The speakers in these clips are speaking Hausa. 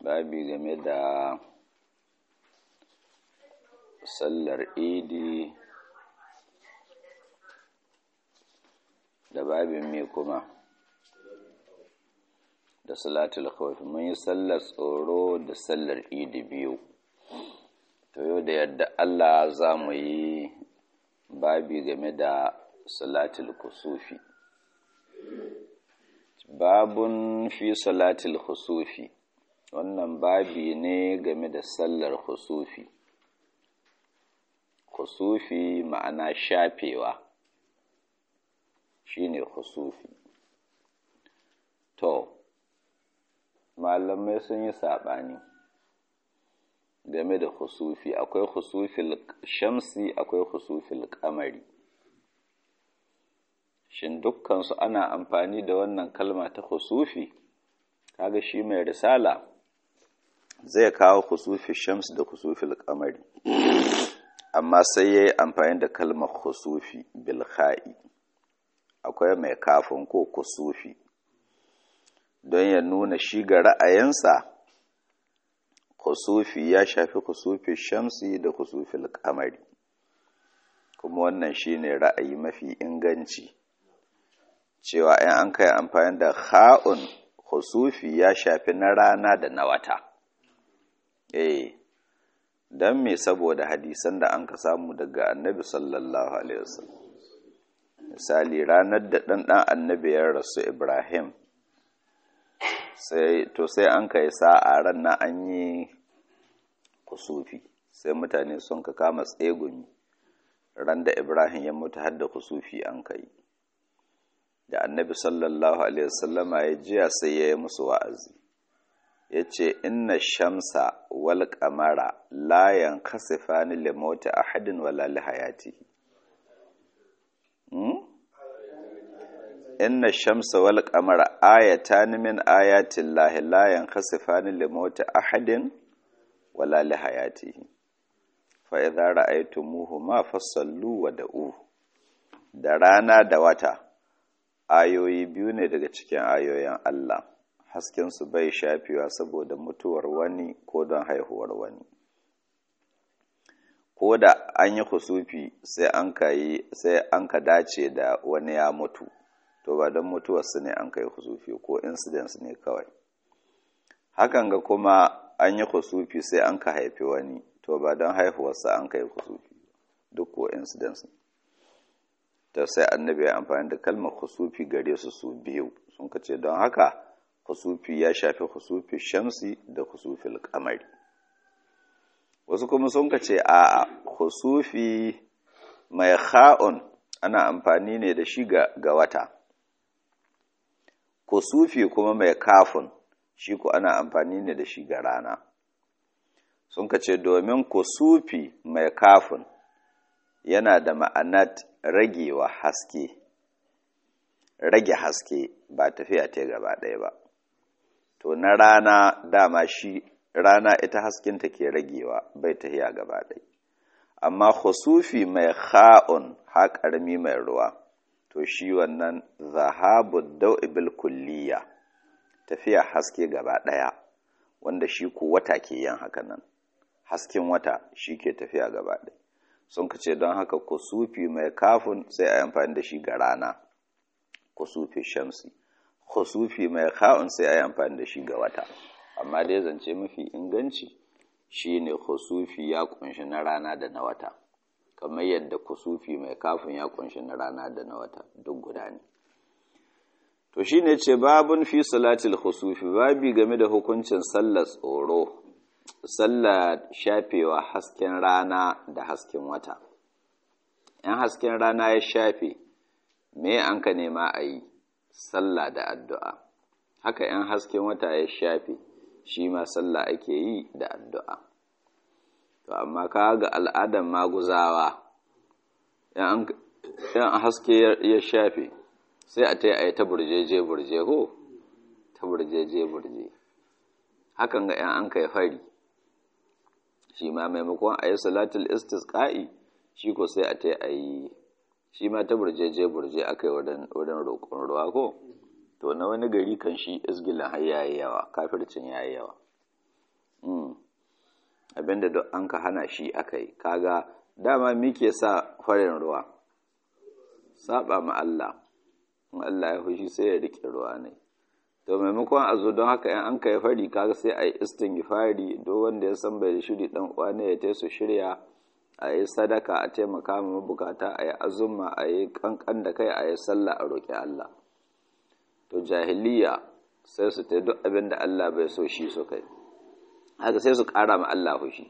babi game da sallar idi da babin me kuma da salatul khawf mun yi sallar tsoro da sallar idi biyu to yau da yadda Allah za mu yi babi game da salatul kusufi babun fi salatul kusufi wannan babi ne game da sallar kusufi kusufi ma'ana shafewa shine kusufi to malamai sun yi saɓani game da husufi akwai husufil shamsi akwai husufil kamari shin dukkansu ana amfani da wannan kalma ta husufi kaga shi mai risala zai kawo husufi shams da husufil kamari amma sai ya yi amfani da kalmar husufi bilha'i akwai mai kafin ko kusufi don ya nuna shi ga ra'ayinsa kusufi ya shafi kusufi shamsi da kusufil kamari kuma wannan shine ra'ayi mafi inganci cewa in an kai amfani da ha'un kusufi ya shafi na rana da na wata eh don me saboda hadisan da an ka samu daga annabi sallallahu alaihi wasallam misali ranar da ɗan ɗan annabi ya rasu ibrahim sai to sai an kai sa'a ran na an yi kusufi sai mutane sun ka kama tsegumi ran da ibrahim ya mutu har da kusufi an kai da annabi sallallahu alaihi wasallama ya jiya sai ya yi musu wa'azi ya ce inna shamsa wal kamara layan kasifani limota ahadin wala lihayatihi inna shamsa wal qamara ayatan min ayatin lahi la yankhasifani li mauti ahadin wala li hayatihi fa idza ra'aytumuhuma fasallu wa da'u da rana da wata ayoyi biyu ne daga cikin ayoyin Allah hasken su bai shafewa saboda mutuwar wani ko don haihuwar wani ko da an yi husufi sai an ka sai an ka dace da wani ya mutu to ba don mutuwarsu ne an kai husufi ko incidents ne kawai hakan ga kuma an yi husufi sai an ka haifi wani to ba don haihuwarsa an kai husufi duk ko incidents ne ta sai annabi ya amfani da kalmar husufi gare su su biyu sun ka ce don haka husufi ya shafi husufi shamsi da husufil kamari wasu kuma sun ka ce a husufi mai ha'un ana amfani ne da shi ga wata kusufi kuma mai kafin shi ku ana amfani ne da shi ga rana sun ka ce domin kusufi mai kafin yana da ma'anat ragewa haske rage haske ba tafiya ta gaba ɗaya ba to na rana dama shi rana ita haskinta ke ragewa bai tafiya gaba ɗaya amma husufi mai ha'un ha ƙarami mai ruwa to shi wannan zahabu dau'ibil kulliya tafiya haske gaba ɗaya wanda shi ku wata ke yin haka nan hasken wata shi ke tafiya gaba ɗaya sun ce don haka kusufi mai kafin sai a yi amfani da shi ga rana kusufi shamsi kusufi mai ka'un sai a yi amfani da shi ga wata amma dai zance mafi inganci shi ne kusufi ya kunshi na rana da na wata kamar yadda kusufi mai kafin ya kunshi na rana da na wata duk guda ne to shi ne ce babun fi salatil kusufi babi game da hukuncin sallar tsoro sallar shafewa hasken rana da hasken wata ‘yan hasken rana ya shafe me an ka nema a yi sallah da addu'a haka ‘yan hasken wata ya shafe shi ma sallah ake yi da addu'a to amma ka ga al'adar maguzawa ‘yan haske ya shafe sai a ta yi ta burjeje burje ho ta burjeje burje hakan ga ‘yan an kai fari shi ma maimakon a yi salatul istisqa'i shi ko sai a ta a yi shi ma ta burjeje burje aka yi wurin roƙon ruwa ko to na wani gari kan shi isgilin har yayi yawa kafircin yayi yawa abinda duk an ka hana shi aka yi kaga dama muke sa farin ruwa saba ma Allah in Allah ya fushi sai ya rike ruwa ne to maimakon a zo don haka in an kai fari kaga sai a yi istighfari duk wanda ya san bai shiri dan uwa ne ya su shirya a yi sadaka a taimaka ma mabukata a yi azumma a yi kankan da kai a yi sallah a roƙi Allah to jahiliya sai su ta duk abin da Allah bai so shi su kai haka sai su ƙara ma Allah fushi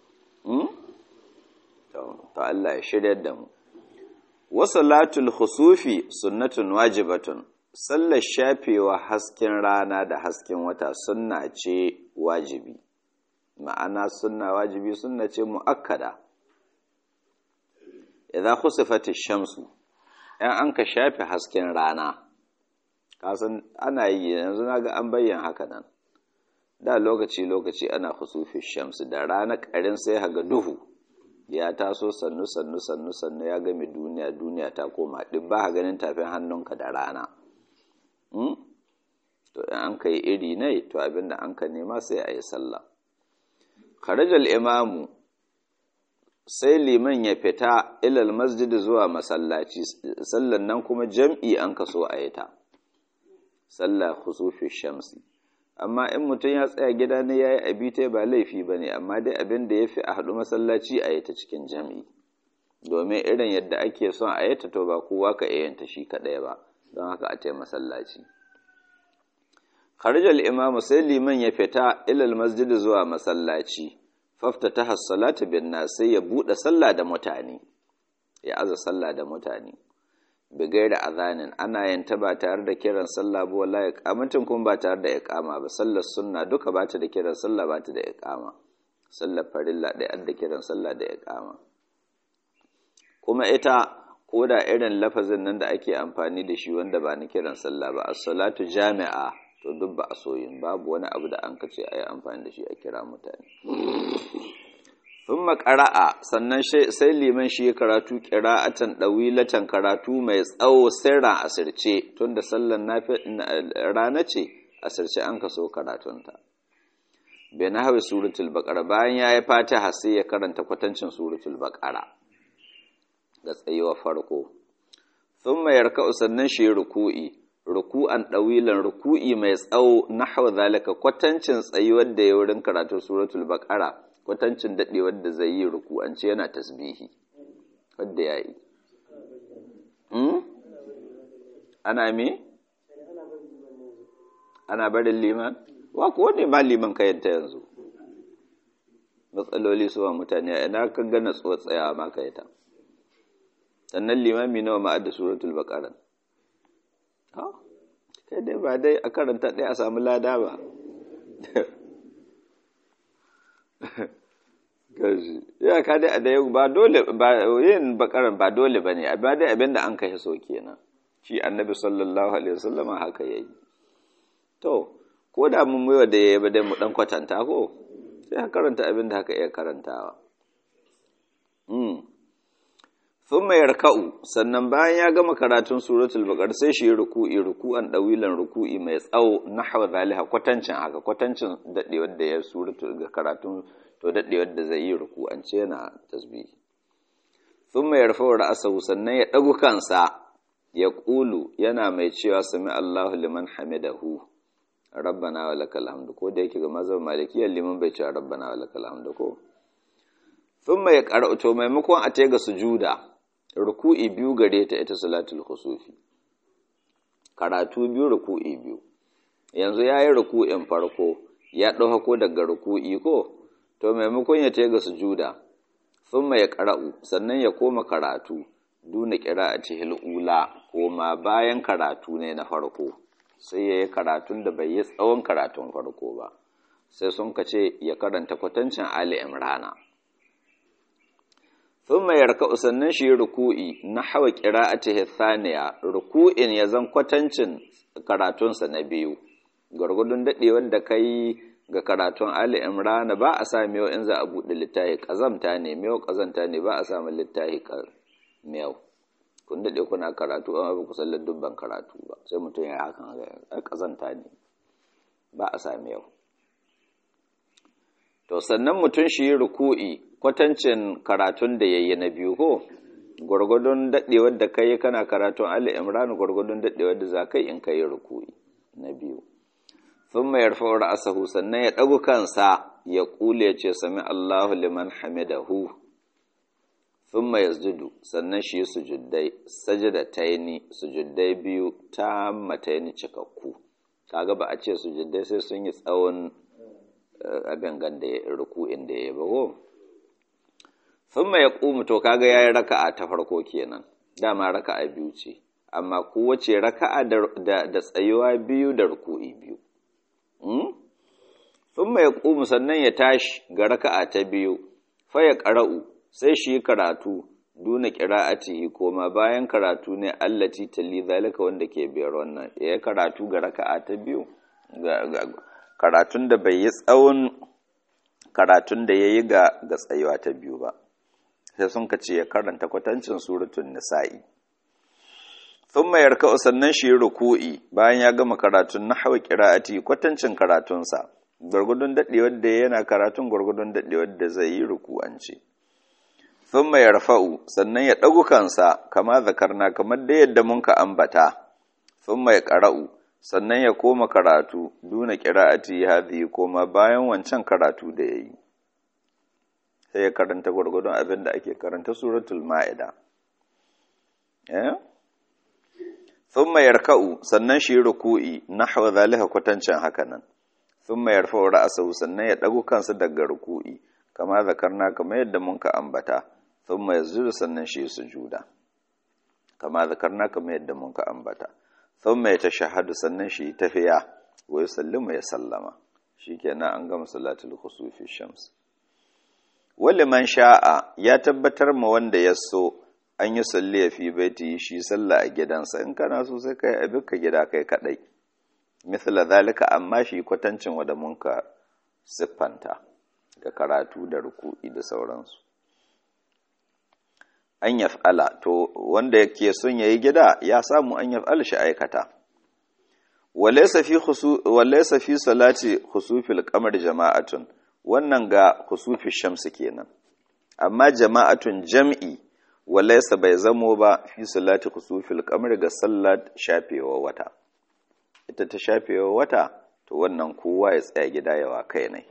to Allah ya shirya da mu wasalatul khusufi sunnatun wajibatun sallar shafewa hasken rana da hasken wata sunna ce wajibi ma'ana sunna wajibi sunna ce mu'akkada idan khusifati shamsu in an ka shafe hasken rana kasan ana yi yanzu naga an bayyana haka nan da lokaci lokaci ana khusufi shamsu da rana karin sai haga duhu ya taso sannu sannu sannu sannu ya game duniya duniya ta koma duk ba ganin tafin hannunka da rana to in an kai iri ne to abinda an ka nema sai a yi sallah kharajal imamu sai liman ya fita ilal masjid zuwa masallaci sallan nan kuma jam'i an kaso a yi ta sallah khusufi shamsi amma in mutum ya tsaya gida ne ya yi abi ta ba laifi ba ne amma dai abin da ya fi a haɗu masallaci a yi ta cikin jam'i domin irin yadda ake son a yi ta to ba kowa ka iya ta shi kaɗai ba don haka a tai masallaci kharjal imamu sai liman ya fita ilal masjid zuwa masallaci fafta ta hassalatu bin sai ya buɗe sallah da mutane ya aza sallah da mutane bigai da azanin ana yin ta ba tare da kiran sallah ba wallahi iqamatin kuma ba tare da iqama ba sallar sunna duka ba ta da kiran sallah ba ta da iqama sallar farilla ɗaya da kiran sallah da iqama kuma ita ko da irin lafazin nan da ake amfani da shi wanda ba na kiran sallah ba as-salatu jami'a to duk ba a soyin babu wani abu da an kace ayi amfani da shi a kira mutane sun makara'a sannan sai liman shi ya karatu ƙira'atan ɗawilatan karatu mai tsawo sirran asirce tun da sallan rana ce asirce an kaso karatunta bai na hawi suratul baƙara bayan ya yi fatiha sai ya karanta kwatancin suratul baƙara ga tsayuwa farko sun mai yarka sannan shi ruku'i ruku'an ɗawilan ruku'i mai tsawo na hau zalika kwatancin tsayuwar da ya wurin karatu suratul baƙara kwatancin daɗewar da zai yi ruku'ance yana tasbihi wadda ya yi ana me? ana barin liman? wa kuwa ne ba liman kayanta yanzu matsaloli suwa mutane ina kan gana tsuwa tsayawa ma kayata sannan limami nawa ma'ad da suratul baƙaran kai dai ba dai a karanta ɗaya a samu lada ba gaji ya ka dai da yau ba dole ba yin bakaran ba dole bane amma dai abin da an kashe so kenan shi annabi sallallahu alaihi wasallam haka yayi to ko da mun muwa da yayi ba dai mu dan kwatanta ko sai ka karanta abin da haka iya karantawa mm thumma yarka'u sannan bayan ya gama karatun suratul baqara sai shi ruku'i ruku'an dawilan ruku'i mai tsawo nahwa zaliha kwatancin haka kwatancin dadewar da ya suratul ga karatun to daɗewar da zai yi ruku'ance yana tasbihi sun mai yarfa ra'asahu sannan ya ɗagu kansa ya ƙulu yana mai cewa sami Allahu liman hamidahu rabbana wa lakal hamdu ko da yake ga mazhab malikiyar liman bai cewa rabbana wa lakal hamdu ko sun mai ƙara'u to maimakon a ga sujuda ruku'i biyu gare ta ita salatul khusufi karatu biyu ruku'i biyu yanzu ya yi ruku'in farko ya ɗauko daga ruku'i ko to maimakon ya tega sujuda thumma ya qara'u sannan ya koma karatu duna qira'ati ula koma bayan karatu ne na farko sai yayi karatun da bai yi tsawon karatun farko ba sai sun kace ya karanta kwatancin ali imrana thumma yarka'u sannan shi ruku'i nahwa qira'atihi thaniya ruku'in ya zan kwatancin karatunsa na biyu gwargwadon dadewar da kai ga karatun Ali Imran ba a sa miyau in za a buɗe littafi ƙazamta ne miyau ƙazanta ne ba a samun littafi miyau kun daɗe kuna karatu amma ba ku san dubban karatu ba sai mutum ya hakan ga ƙazanta ne ba a sa miyau to sannan mutum shi yi ruku'i kwatancin karatun da yayi na biyu ko gwargwadon daɗewar da kai kana karatun Ali Imran gwargwadon daɗewar da za kai in kai ruku'i na biyu thumma yarfa'u ra'sahu sannan ya ɗagu kansa ya kule ya ce sami Allahu liman hamidahu thumma yasjudu sannan shi sujuddai sajadataini sujuddai biyu tammataini cikakku kaga ba a ce sujuddai sai sun yi tsawon abin ganda ruku'in da ya bago thumma yaqumu to kaga yayi raka'a ta farko kenan dama raka'a biyu ce amma kowace raka'a da da tsayuwa biyu da ruku'i biyu thumma yaqumu sannan ya tashi ga raka'a ta biyu fa ya qara'u sai shi karatu duna qira'atihi koma bayan karatu ne allati tali zalika wanda ke biyar wannan ya karatu ga raka'a ta biyu karatun da bai yi tsawon karatun da yayi ga ga tsayuwa ta biyu ba sai sun kace ya karanta kwatancin suratul nisa'i thumma yarka'u sannan shi ruku'i bayan ya gama karatun nahwa qira'ati kwatancin karatunsa gurgudun dadewar da yana karatun gurgudun dadewar da zai yi ruku'anci thumma yarfa'u sannan ya dagu kansa kama zakarna kamar da yadda mun ka ambata thumma ya qara'u sannan ya koma karatu duna qira'ati hadhi koma bayan wancan karatu da yayi sai ya karanta gurgudun abin da ake karanta suratul ma'ida eh thumma yarka'u sannan shi ruku'i nahwa zalika kwatancin hakanan thumma yarfa'u ra'sahu sannan ya dagu kansa daga ruku'i kama zakarna kamar yadda mun ka ambata thumma yazuru sannan shi sujuda kama zakarna kamar yadda mun ka ambata thumma yatashahhadu sannan shi tafiya wa yusallimu ya sallama shikenan an gama salatul khusufi shams wali man sha'a ya tabbatar ma wanda ya so an yi salli ya fi baiti shi sallah a gidansa in kana so sai kai abin ka gida kai kadai misala zalika amma shi kwatancin wanda mun ka siffanta ga karatu da ruku'i da sauransu an yaf'ala to wanda yake son yayi gida ya samu an yaf'ala shi aikata walaysa fi khusu walaysa fi salati khusufil qamar jama'atun wannan ga khusufi shamsi kenan amma jama'atun jam'i walaysa bai zamo ba fi salati khusufil qamar ga sallat shafewa wata ita ta shafewa wata to wannan kowa ya tsaya gida yawa kai ne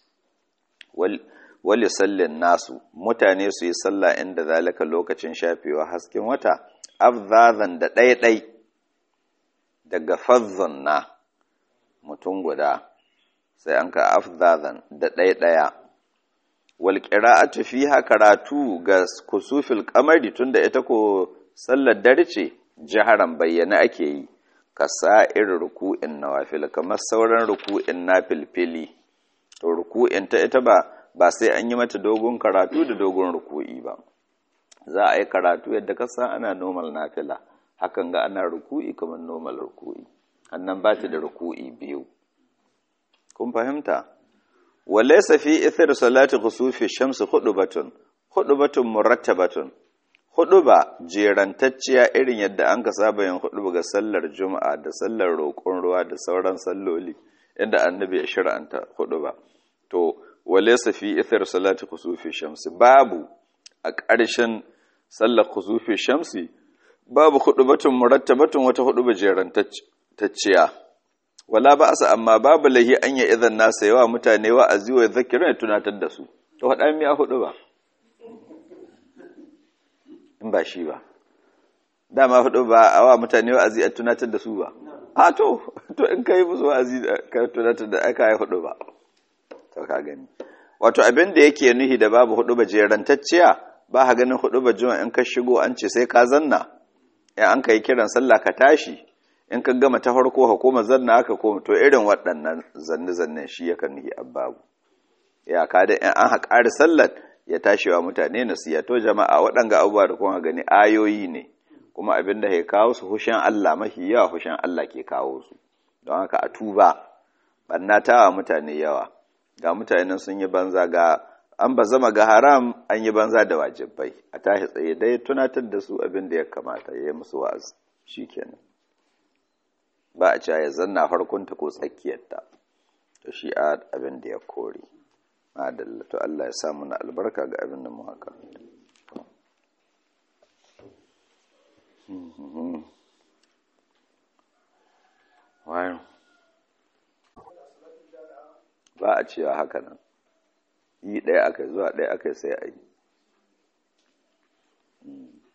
wali sallin nasu mutane su yi sallah inda zalika lokacin shafewa hasken wata afzazan da ɗaiɗai daga fazzon na mutum guda sai an ka afzazan da ɗaiɗaya wal qira'atu fiha karatu ga kusufil qamari tunda ita ko sallar dare ce jaharan bayyana ake yi ka sa'ir ruku'in nawafil kamar sauran ruku'in nafilfili to ruku'in ta ita ba ba sai an yi mata dogon karatu da dogon ruku'i ba za a yi karatu yadda ka san ana normal nafila hakan ga ana ruku'i kamar normal ruku'i annan ba ta da ruku'i biyu kun fahimta walaysa fi ithar salati khusufi shamsi hudubatun hudubatun murattabatun huduba jerantacciya irin yadda an ka saba yin huduba ga sallar juma'a da sallar roƙon ruwa da sauran salloli inda annabi ya shir'anta huduba to walaysa fi ithar salati khusufi shamsi babu a ƙarshen sallar khusufi shamsi babu hudubatun murattabatun wata huduba jerantacciya wala ba asa amma babu lahi an ya idan nasa yawa mutane wa'azi wa zakirin ya tunatar da su to haɗa miya hudu ba in ba shi ba dama hudu ba a wa mutane wa'azi a tunatar da su ba a to to in ka yi musu wa'azi ka tunatar da aka yi hudu ba to ka gani wato abin da yake nuhi da babu hudu ba jerantacciya ba ha ganin hudu ba juma in ka shigo an ce sai ka zanna in an ka yi kiran sallah ka tashi in ka gama ta farko ka koma zanna aka koma to irin waɗannan zanne-zannen shi yakan nihi ababu ya ka da in an haƙari sallar ya tashi wa mutane nasiya to jama'a waɗanga abubuwa da kuma gani ayoyi ne kuma abin da ke kawo su hushen Allah mafi yawa hushen Allah ke kawo su don haka a tuba banna tawa mutane yawa ga mutanen sun yi banza ga an ba zama ga haram an yi banza da wajibai a tashi tsaye dai tunatar da su abin da ya kamata ya yi musu wa'azi shikenan ba a cewa ya zanna farkonta ko tsakiyarta to shi a abin da ya kore adalla to Allah ya sa na albarka ga abin da mu haka wayo ba a cewa haka nan yi ɗaya aka zuwa ɗaya aka sai a yi